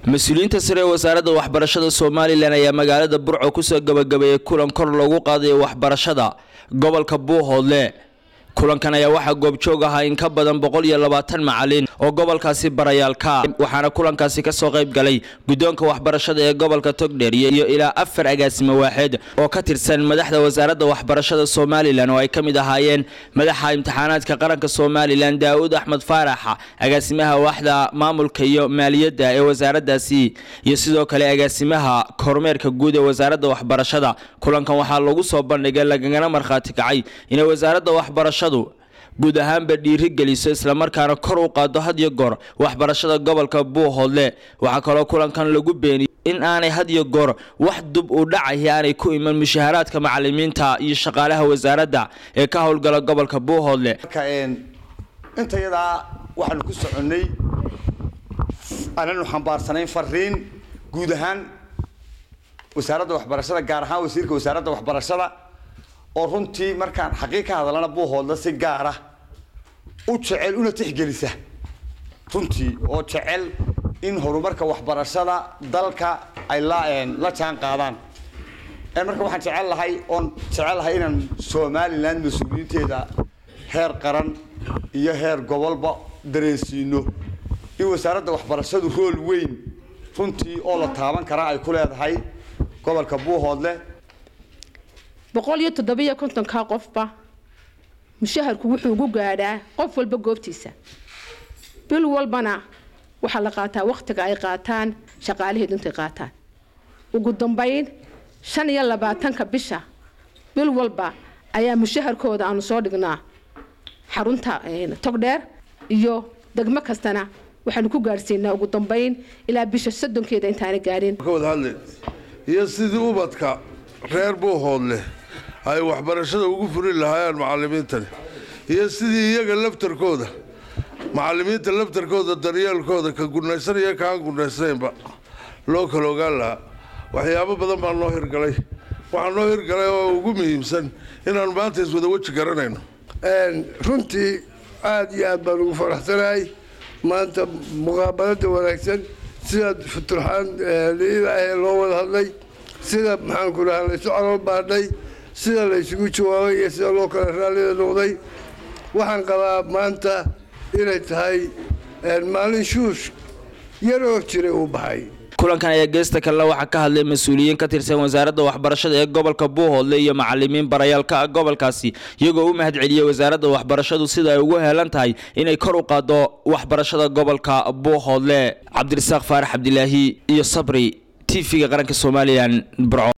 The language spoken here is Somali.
mas-uuliyiinta sare ee wasaaradda waxbarashada somalilan ayaa magaalada burco kusoo gabagabeeyey kulan kor loogu qaadayo waxbarashada gobolka buuhoodle kulankan ayaa waxaa goobjoog ahaa in ka badan boqol iyo labaatan macalin oo gobolkaasi barayaalka waxaana kulankaasi kasoo qayb galay guddoonka waxbarashada ee gobolka togdheer iyo ilaa afar agaasimo waaxeed oo ka tirsan madaxda wasaaradda waxbarashada somalilan oo ay ka mid ahaayeen madaxa imtixaanaadka qaranka somalilan daa'uud axmed faarax agaasimaha waaxda maamulka iyo maaliyadda ee wasaaraddaasi iyo sidoo kale agaasimaha kormeerka guud ee wasaaradda waxbarashada kulankan waxaa lagu soo bandhigay lagagana markhaati kacay inay wasaaradda waxbarashada guud ahaanba dhiiri geliso islamarkaana kor u qaado had iyo goor waxbarashada gobolka buuhoodle waxaa kaloo kulankan lagu beeniyey in aanay had iyo goor wax dub u dhacaya aanay ku iman mushaharaadka macalimiinta iyo shaqaalaha wasaaradda ee ka howlgala gobolka buuhoodle inta yadaa waxaanu ku soconnay ananu xambaarsanayn fariin guud ahaan wasaaradda waxbarashada gaar ahaan wasiirka wasaaradda waxbarashada oo runtii markaan xaqiiq ka hadalana buuhoodla si gaara u jecel una tixgelisa runtii oo jecel in horumarka waxbarashada dalka ay la la jaan qaadaan marka waxaan jecel lahay oon jecel lahay inaan somaliland mas-uuliyiinteeda heer qaran iyo heer gobolba dareensiino in wasaaradda waxbarashadu rool weyn runtii oo la taaban karaa ay ku leedahay gobolka buuhoodle boqol iyo toddobiyo kontonka qofba mushaharku wuxuu ugu gaadhaa qof walba goobtiisa bil walbana waxaa la qaataa wakhtiga ay qaataan shaqaalaheedu intay qaataan ugu dambayn shan iyo labaatanka bisha bil walba ayaa mushaharkooda aanu soo dhignaa xarunta togdheer iyo degmo kastana waxaanu ku gaadhsiinaa ugu dambayn ilaa bisha soddonkeeda intaana gaadhin iyo sidii ubadka reer buuhoodleh ay waxbarashada ugu fulin lahaayeen macalimiintani iyo sidii iyaga laftarkooda macalimiinta laftarkooda daryeelkooda ka gunaysan iyo kaan gunaysnaynba loo kala ogaan lahaa waxyaabo badan baa noo hirgalay waxaa noo hirgalay oo ugu muhiimsan inaanu maanta iswada weji garanayno runtii aada iyo aad baan ugu faraxsanahay maanta muqaabalada wanaagsan sidaad futurxaan liidaah loo wada hadlay sida maxaanku dhahaa laysu calool baadhay sida laysugu jawaabay iyo sida loo kala raallida noqday waxaan qabaa maanta inay tahay maalin shuush yaroo jiray uu baxay kulankan ayaa geesta kalena waxaa ka hadlay mas-uuliyiin ka tirsan wasaaradda waxbarashada ee gobolka buuhoodle iyo macalimiin barayaalka ah gobolkaasi iyagoo u mahad celiyey wasaaradda waxbarashadu sida ay ugu heelan tahay inay kor u qaado waxbarashada gobolka buuhoodle cabdirasaaq faarax cabdilaahi iyo sabri t v-ga qaranka somalilan burco